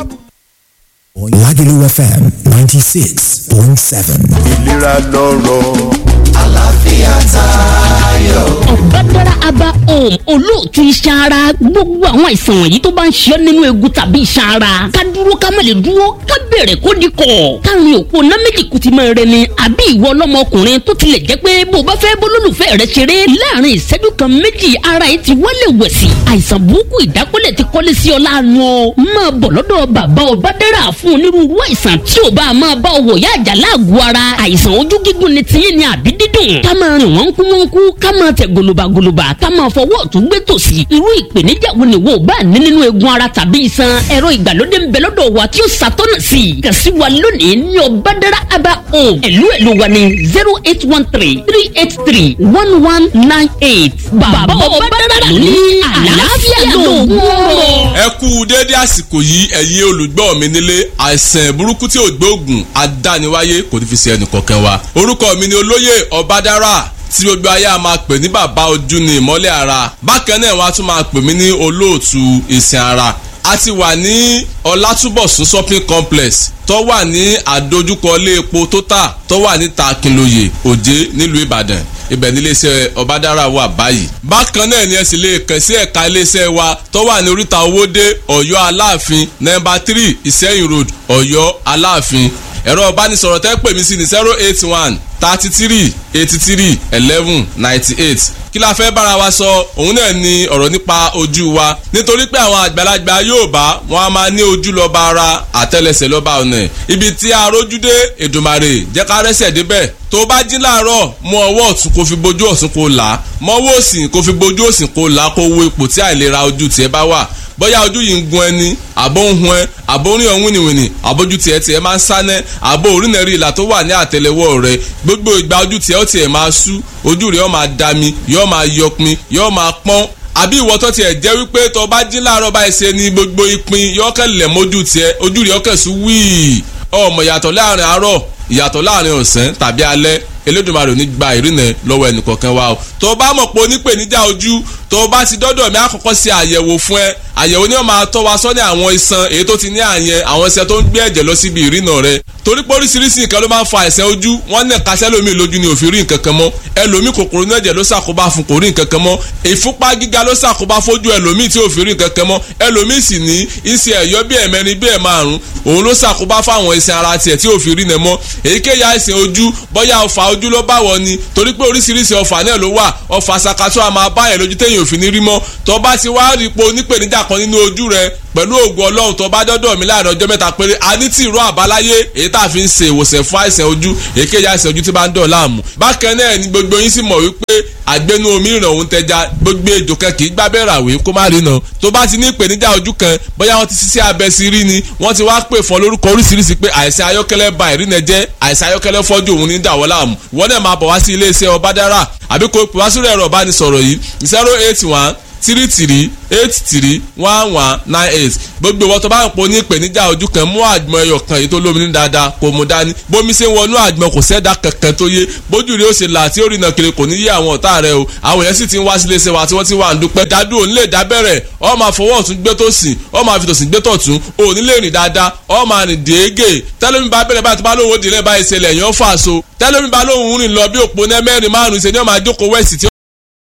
Lagelu FM 96.7. ìlera lọ́rọ̀. àlàáfíà tayọ. ọ̀bádára aba home olóòtú iṣan ara gbogbo àwọn àìsàn wọ̀nyí tó bá ń ṣe ọ́ nínú egun tàbí iṣan ara ká dúró ká má lè dúró ká bẹ̀rẹ̀ kó di kọ̀ káàrin òpó ná méjì kùtì máa rẹ ni àbí ìwọ ọlọ́mọkùnrin tó tilẹ̀ jẹ́ pé bó o bá fẹ́ bólólùfẹ́ rẹ ṣeré láàrin ìṣẹ́jú kan méjì ara yìí ti wálé wẹ̀sì àìsàn burúkú ìdákọ́lẹ̀ ti kọ́lé sí ọ láàánú ọ máa bọ̀ lọ́dọ̀ bàbá ọ̀bádára fún onírúurú àìsàn tí ò bá máa bá ọ wọ̀ yá àjà láàgọ̀ ara àìsàn ojú gígùn ni tiyín ni àbí dídùn ká máa rìn wọ́n kú wọ́n kú ká máa tẹ̀ gòlòbàgòlòbà ká máa fọwọ́ ọ̀tún gbé tòsì irú ìpèníjà wo ni wo bá ní nínú eegun ara tàbí iṣan ẹ̀rọ ìgbàlódé ń bẹ lọ́dọ̀ wa tí ó ṣàtọ́nà sí i kàn sí wa lónìí ní ọ̀bádára aba home ẹ̀lú ẹ̀lú wa ní zero eight one three three eight three one one nine eight bàbá ọ̀bádára ló ní àlàáfíà lóògùn ọ̀rọ̀. ẹ kú déédé àsìkò yìí ẹ̀yin olùgbọ́ mi nílé àìsàn burúkú tí ò gbóògùn adániwáyé kò ní fi ṣe ẹnìkọ̀ọ̀kan wa orúkọ mi ni olóyè ọ̀bádára tí gbogbo ayé a máa pè ní bàbá ojú ni ìmọ́lẹ̀ ara bákan náà wọ́n á tún máa pè mí ní olóòtú ìsìn ara a ti wà ní ọlátúbọ̀sún shopping complex tó wà ní àdójúkọ ilé epo total tó wà ní takinloye òjé nílùú ìbàdàn ibẹ̀ ní iléeṣẹ́ ọ̀bádára wà báyìí. bákan náà ni ẹ sì lè kàn sí ẹ̀ka iléeṣẹ́ wa tó wà ní oríta owóde ọ̀yọ́ aláàfin nọ́mbà three ìsẹ́yìn road ọ̀yọ́ aláàfin ẹ̀rọ ìbánisọ̀rọ̀ tẹ́ pè mí sí ní zero eight one thirty three eighty three eleven ninety eight kí la fẹ́ bára wa sọ òun náà ni ọ̀rọ̀ nípa ojú wa nítorí pé àwọn àgbàlagbà Yorùbá wọn a máa ní ojú lọ́ba ara àtẹ́lẹsẹ̀ lọ́ba ọ̀nà ibi tí a rójú dé Èdùmàrè jẹ́ ká rẹ́sẹ̀ débẹ̀ tó bá jí láàárọ̀ mú ọwọ́ ọ̀tún kó fi bojú ọ̀tún kó là á mọ́wọ́ òsì kó fi bojú òsì kó là á kó wo ipò tí àìlera ojú tiẹ̀ bá wà bóyá ojú yìí ń gun ẹni àbó ń hun ẹ àbó ń rí ọ̀hún wìnìwìnì àbójú tiẹ̀ tiẹ̀ máa ń sánẹ́ àbó orínẹ̀rí ìlà tó wà ní àtẹlẹwọ́ rẹ gbogbo ìgbà ojú tiẹ̀ ó tiẹ̀ máa sú ojú rẹ̀ ó máa dami yóò máa yọpin yóò máa pọ́n àbí ìwọ tó tiẹ̀ jẹ́ wípé tó bá jí láàárọ̀ báyìí ṣe ni gbogbo ìpín yóò kẹ́ lẹ̀ mójú tiẹ̀ ojú rẹ̀ ó kẹ́ sú wíì ọmọ ìyàtọ̀ láàrin àárọ̀ ìyàtọ̀ láàrin ọ̀sán tàbí alẹ́ Elédùmarè ò ní gba ìrìnà lọ́wọ́ ẹnìkọ̀ọ̀kan wa o tó bá mọ̀ pé onípèníjà ojú tó bá ti dọ́dọ̀ mi àkọ́kọ́ ṣe àyẹ̀wò fún ẹ àyẹ̀wò ni wọ́n máa tọ́ wa sọ́ni àwọn iṣan èyí tó ti ní àyẹn àwọn iṣan tó ń gbé ẹ̀jẹ̀ lọ síbi ìrìnà rẹ torí pé oríṣiríṣi nǹkan ló máa ń fa àìsàn ojú wọ́n ní ẹ̀ka sẹ́lómi lójú ni òfin rí nǹkan kan mọ́ ẹlòmíì kòkòrò ní ẹ̀jẹ̀ ló ṣàkóbá fún kò rí nǹkan kan mọ́ ìfúnpá gíga ló ṣàkóbá fójú ẹlòmíì tí òfin rí nǹkan kan mọ́ ẹlòmíì sì ní iṣẹ́ ẹ̀yọ́ bí ẹ̀mẹrin bí ẹ̀márùn òun ló ṣàkóbá fáwọn iṣan ara tiẹ̀ tí òfin rí nẹ mọ́ èyíkéyà àìsàn ojú bóyá ọfà ojú ló bá wọ ni torí pé oríṣiríṣi ọfà náà ló wà ọfà ṣàkàtọ́ àmọ́ abáyẹ̀ lójú téèyàn òfin ní rí mọ́ tó bá ti wá rí ipò onípèníjà kan nínú ojú rẹ pẹ̀lú ògùn ọlọ́run tó bá dọ́dọ̀ mi láàrin ọjọ́ mẹ́ta péré a ní tí ìró àbáláyé èyí tá a fi ń ṣe ìwòsàn fún àìsàn ojú èkéyà àìsàn ojú tí bá ń dọ̀ láàmú. bákan náà ni gbogbo yín sì mọ̀ wípé àgbẹnu omi ìràn òun tẹja gbogbo ejò kan kì í gbábẹ́ ràwé kó má rí nà tó bá ti ní ìpèníjà ojú kan bóyá wọ́n ti ṣiṣẹ́ abẹ sí rí ni wọ́n ti wá pè fún lórúkọ oríṣiríṣi pé àìsàn ayọ́kẹ́lẹ́ ba ìrìnà jẹ́ àìsàn ayọ́kẹ́lẹ́ fọ́jú òun ní dàwọ́ láàmú wọ́n náà máa bọ̀ wá sí iléeṣẹ́ ọbádára àbí kò pè wá sórí ẹ̀rọ ìbánisọ̀rọ̀ yìí zero eight one three three eight three one one nine eight gbogbo ìwọ tó bá ń pò ní ìpèníjà ojú kan mú àgbọn ẹyọ kan èyí tó lómi ní dáadáa kò mú dání bómi ṣe ń wọnú àgbọn kò sẹ́dá kankan tó yé bójú rẹ ó ṣe là tí ó rìnà kiri kò ní yé àwọn ọ̀tá rẹ o àwọn èèyàn sì ti ń wá sílé iṣẹ́ wa tí wọ́n ti wà ń dúpẹ́ dádú òní lè dábẹ́rẹ̀ ọ máa fọwọ́ ọ̀tún gbé tó sìn ọ máa fi tòsìn gbé tọ̀tún òní lè rìn dáadáa ọ máa rìn déégè tẹ́lómi bá bẹ̀rẹ̀ báyìí tó bá lóun ó dìrẹ́ báyìí ṣẹlẹ̀ yẹn fà so tẹ́lómi bá lóun rìn lọ bí òpó náà mẹ́rin márùn-ún ṣe ni ọ máa jókòó wẹ̀sì tí